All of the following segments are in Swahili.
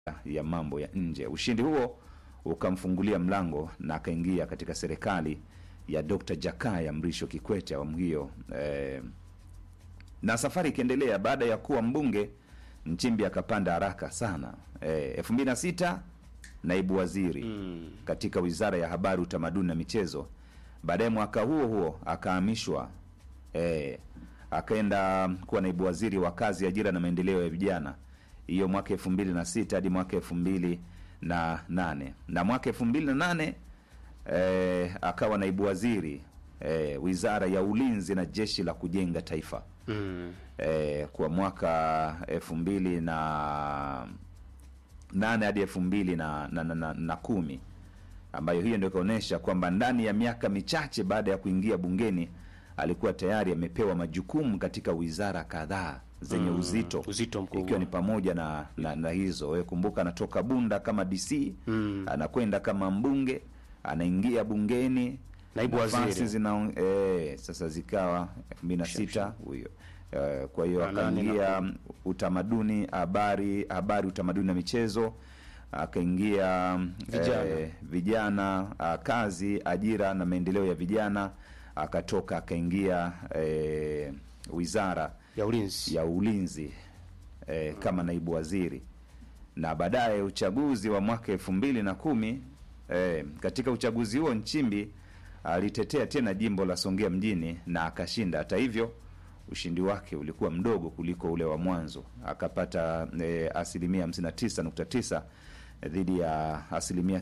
ya mambo ya nje. Ushindi huo ukamfungulia mlango na akaingia katika serikali ya Dr. Jakaya Mrisho Kikwete awamu hiyo eh, na safari ikiendelea. Baada ya kuwa mbunge, Nchimbi akapanda haraka sana eh, elfu mbili na sita naibu waziri katika wizara ya habari, utamaduni na michezo. Baadaye mwaka huo huo akahamishwa eh, akaenda kuwa naibu waziri wa kazi, ajira na maendeleo ya vijana, hiyo mwaka elfu mbili na sita hadi mwaka elfu mbili na nane na mwaka elfu mbili na nane eh, akawa naibu waziri eh, wizara ya ulinzi na jeshi la kujenga taifa Mm. eh, kwa mwaka elfu mbili na nane hadi elfu mbili na, na, na, na, na kumi ambayo hiyo ndio ikaonyesha kwamba ndani ya miaka michache baada ya kuingia bungeni alikuwa tayari amepewa majukumu katika wizara kadhaa zenye uzito uzito mkubwa. ikiwa ni pamoja na, na, na hizo wewe kumbuka, anatoka Bunda kama DC Mm. anakwenda kama mbunge, anaingia bungeni Naibu nafasi waziri. zina eh, sasa zikawa elfu mbili na sita huyo eh, kwa hiyo Na nane na akaingia utamaduni, habari, habari, utamaduni na michezo, akaingia Vijana. eh, vijana ah, kazi, ajira na maendeleo ya vijana, akatoka akaingia eh, wizara ya ulinzi ya ulinzi eh, kama naibu waziri na baadaye uchaguzi wa mwaka elfu mbili na kumi eh, katika uchaguzi huo Nchimbi alitetea tena jimbo la Songea mjini na akashinda. Hata hivyo ushindi wake ulikuwa mdogo kuliko ule wa mwanzo, akapata eh, asilimia 59.9 dhidi ya asilimia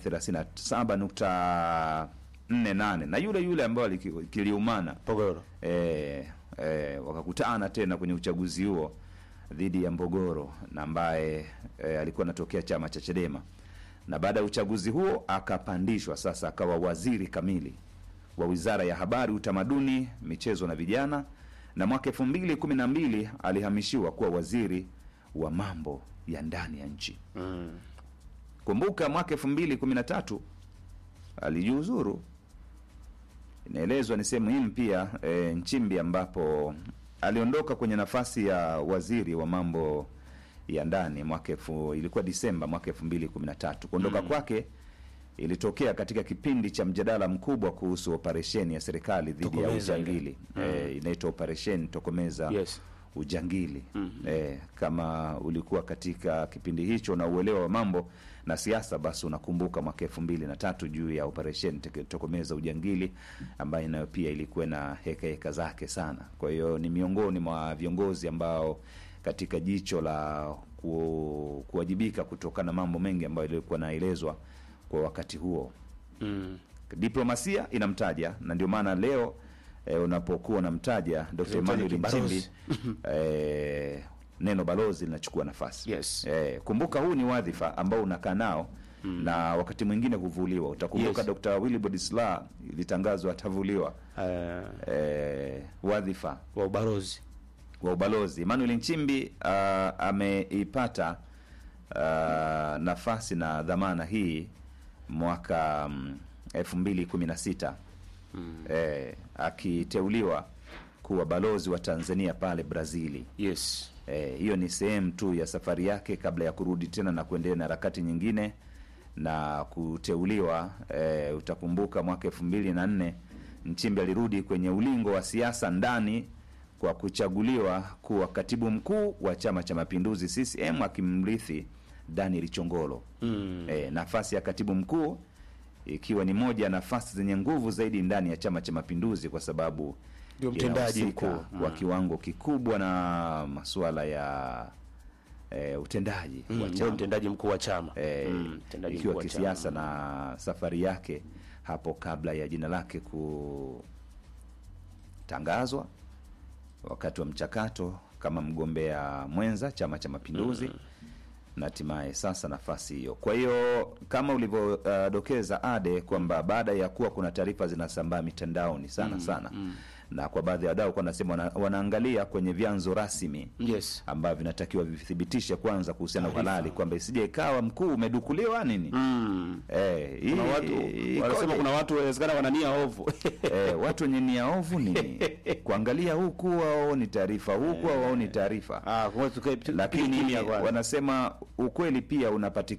37.48 na yule yule ambayo aliki- kiliumana Pogoro. e, e, wakakutana tena kwenye uchaguzi huo dhidi ya Mbogoro na ambaye e, alikuwa anatokea chama cha Chadema, na baada ya uchaguzi huo akapandishwa sasa akawa waziri kamili wa wizara ya habari, utamaduni, michezo na vijana, na mwaka elfu mbili kumi na mbili alihamishiwa kuwa waziri wa mambo ya ndani ya nchi. Mm. Kumbuka mwaka elfu mbili kumi na tatu alijiuzuru. Inaelezwa ni sehemu muhimu pia e, Nchimbi ambapo aliondoka kwenye nafasi ya waziri wa mambo ya ndani mwaka elfu ilikuwa Disemba mwaka elfu mbili kumi na tatu. Kuondoka kwake ilitokea katika kipindi cha mjadala mkubwa kuhusu operesheni ya serikali dhidi ya Tokomeza ile. ujangili e, inaitwa operesheni Tokomeza Yes. ujangili eh, kama ulikuwa katika kipindi hicho na uelewa wa mambo na siasa, basi unakumbuka mwaka elfu mbili na tatu juu ya operesheni Teke- tokomeza ujangili ambayo nayo pia ilikuwa na heka heka zake sana. Kwa hiyo ni miongoni mwa viongozi ambao katika jicho la ku, kuwajibika kutokana na mambo mengi ambayo ilikuwa naelezwa kwa wakati huo Mm. diplomasia inamtaja na ndio maana leo eh, unapokuwa unamtaja Dr. Emmanuel kibalozi. Nchimbi eh, neno balozi linachukua nafasi Yes. eh, kumbuka huu ni wadhifa ambao unakaa nao na wakati mwingine huvuliwa. Utakumbuka Yes. Dr. Wilbrod Slaa ilitangazwa atavuliwa Eh, eh, wadhifa wa ubalozi wa ubalozi. Emmanuel Nchimbi uh, ameipata uh, nafasi na dhamana hii mwaka um, elfu mbili kumi na sita eh, akiteuliwa kuwa balozi wa Tanzania pale Brazili. yes Eh, hiyo ni sehemu tu ya safari yake kabla ya kurudi tena na kuendelea na harakati nyingine na kuteuliwa. Eh, utakumbuka mwaka elfu mbili na nne Nchimbi alirudi kwenye ulingo wa siasa ndani kwa kuchaguliwa kuwa katibu mkuu wa Chama cha Mapinduzi CCM akimrithi Daniel Chongolo. mm. Eh, nafasi ya katibu mkuu ikiwa ni moja ya nafasi zenye nguvu zaidi ndani ya Chama cha Mapinduzi kwa sababu Ndio mtendaji inahusika mkuu. kwa Mm. kiwango kikubwa na masuala ya eh, utendaji Mm, wa ndio chama mtendaji mkuu wa chama eh, Mm, mtendaji ikiwa mkuu wa kisiasa chama. na safari yake hapo kabla ya jina lake kutangazwa wakati wa mchakato kama mgombea mwenza Chama cha Mapinduzi na hatimaye sasa nafasi hiyo. Kwa hiyo kama ulivyodokeza Ade kwamba baada ya kuwa kuna taarifa zinasambaa mitandaoni sana sana na kwa baadhi ya wadau kwa nasema wana, wanaangalia kwenye vyanzo rasmi Yes. ambavyo vinatakiwa vithibitishe kwanza kuhusiana na Taarifa. uhalali kwamba isije ikawa mkuu umedukuliwa nini Mm. eh, hii- Kuna watu ikoje? wanasema kuna watu inawezekana wana nia ovu. eh, watu wenye nia ovu nini kuangalia huku au ni taarifa huku au ni taarifa Ah, kwa hiyo tukae tu- lakini kimya kwanza. wanasema ukweli pia unapatikana